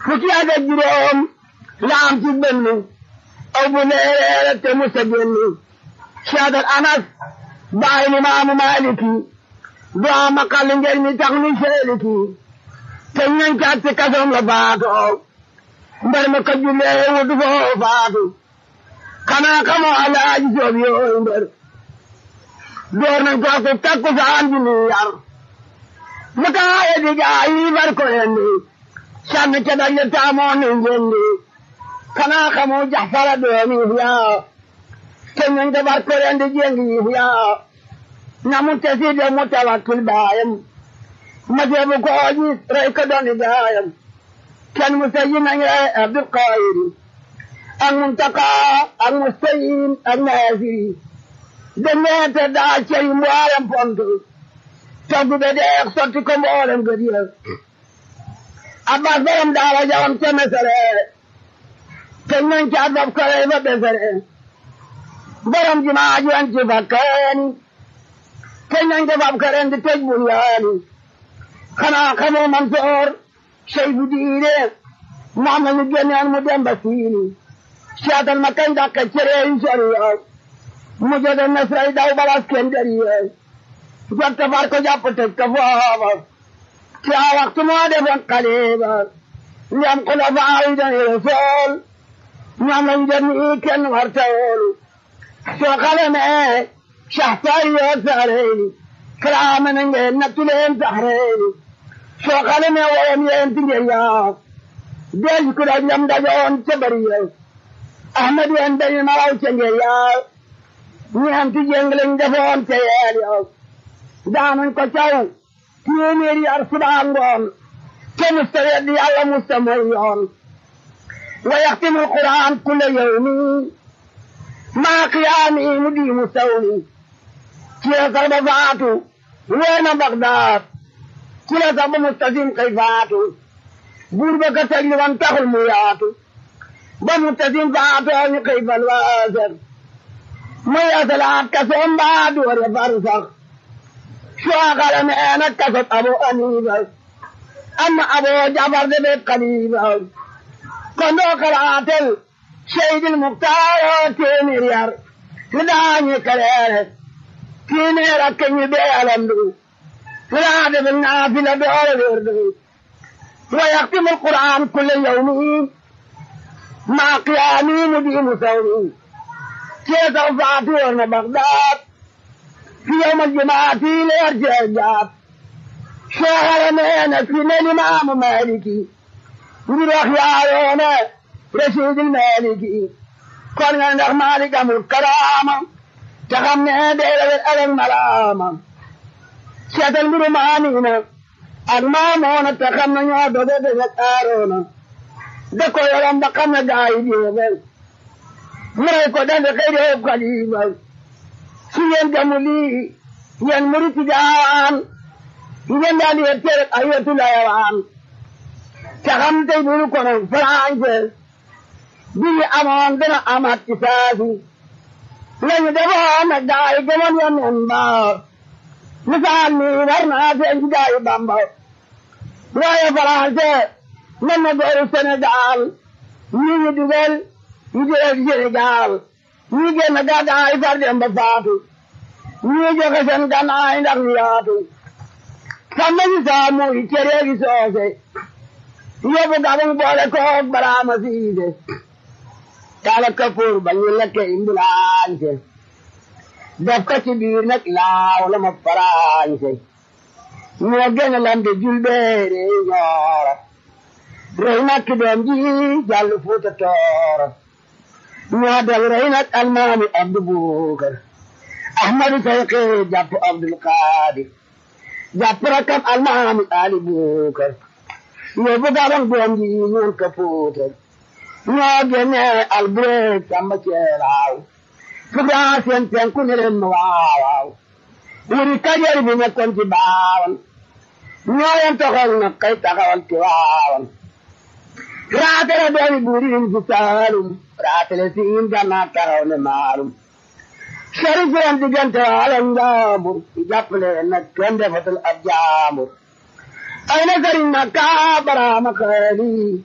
fukki at ak juróom la am ci benn aw bu leere te musa génn seetal anas bàyyi ni maamu maliki du am akal ngeen mi tax ni seeliki te ñañ caat ci kasoom la faatoo mbar ma ko jullee wutu foo faatu xanaa xamoo alaaji soob yooyu mbër door nañ ko ko takku saan ji ni yar mu taaye di gaa yi bar ko yendi sànni ca dal ya taamoo ni njendi xanaa xamoo jaxfara doomi yaa te ñañ ko bar ko yendi jengi yaa na mu tesi de mu tawakkil baayam ma teebu ko gis rey ko dooni gaayam kenn mu sayi nañ rey Abdul Qadir ak Muntaka ak Mustayin ak Nasiri demeete daa cey mboolem pont togg be deex sotti ko mboolem gëdiya Abbas borom daara jawam ca mesere te nañ ca daf ko rey ba besere borom jumaa ji an ci fakkaani te nañ ko fab ko ren di tëj bunyaani xanaa xamoo Mansoor Seyfu diine mu am na ñu génneen mu dem ba siini seetal ma kañ dàq cere yi sori yow mu jode nasray daw balas kenn dari yow jot far ko jàpp tëj ko foofa ci a waxtu moo defoon xaliba ndem xulafaa yi dañu rasool ñoom lañ jot ni kenn war tawoolu soo xalemee saxtaay yoo saareyni karaama na ngeen nattu leen saxreyni soo xalemee woon yeen ti ngeen yaa deej ku daj lam dajoon ca bari yow ahmad yeen dañu maraw ca ngeen yaa ñeenti jéng lañ defoon ca yeel yow daanañ ko caw téeméeri yar subaa ngoon te musta weddi yàlla musta mooy yoon wa yaxtimu alquran kulla yawmi maa qiyaami mu diimu sawmi ci la sax ba faatu weena Bagdaad ci la sax ba mustasim kay faatu buur ba ka tëj li wan taxul mu yaatu ba mustasim faatoo ñu kay fal waaser muy asalaat kasoom baa door ya far sax soo xale mee nag kasot abo aniiba amma abo jafar de beet xaliiba kon doo xalaatel seydil muxtaaro téeméer yar li daañu kaleere téeméer ak ñi bee alandu li daa defal naafila doole wérdu wa yaxtimu alquran kulle yawmi maa qiyaami mu diimu sawmi ceesaw faatu woon na Bagdaad fi yawmal jumaati leer cee jaab seexale nee na fi ne limaamu Maaliki ngir wax yaayoone rasiidil Maaliki kon nga ndax Maalik amul karaama te xam ne dee la wet alal malaama seetal mbiru maamiina ak maamoona te xam ne ñoo doge de ak aaroona da ko yorom ba xam ne gaa yi déebel mu rey ko dande xëy de xalifa su ngeen gamu lii yéen murit jaawaan ngeen daal di wet tere ay wetu layawaan te xam tey bulu kono français bi ñu amoon dina amaat ci saasi lañu defoon nag gaa yi gëmoon yoon nen ba misaal mi war naa seen ci gaa yi bamba waaye français mën na gooru Sénégal ñi ñu dugal ñu jëlee Sénégal ñi génn gàddaay far dem ba faatu ñi joxe seen gannaay ndax ñu yaatu xam nañu saa muy cere gi soose yóbbu gabang boole koog baraama siise kala kapoor ba ñu lekke imbulaañse def ko ci biir nag laaw la ma faraañse ñoo gën a lambe julbeere ñoora rey nag doom ji jàll fuuta tooro ñoo del rey nag almaami abdu buukar ahmadu sayqi jàpp abdul qaadir jàpp rakam almaami ali buukar yóbbu gabang doom ji ñoon ka puutar ñoo génne albureeg samba ceelaaw fugaa seen penku ne leen ma waawaaw wuri kajoor bi nekkoon ci baawan ñoo leen toxal na kay taxawal ci waawan raatale doomi buuriin ci saalum raatale siin gannaa taxaw ne maalum sharif leen diggante waalo njaambur jàppale nag kenn defatul ab jaambur ay na sëriñ na kaa baraama xeeli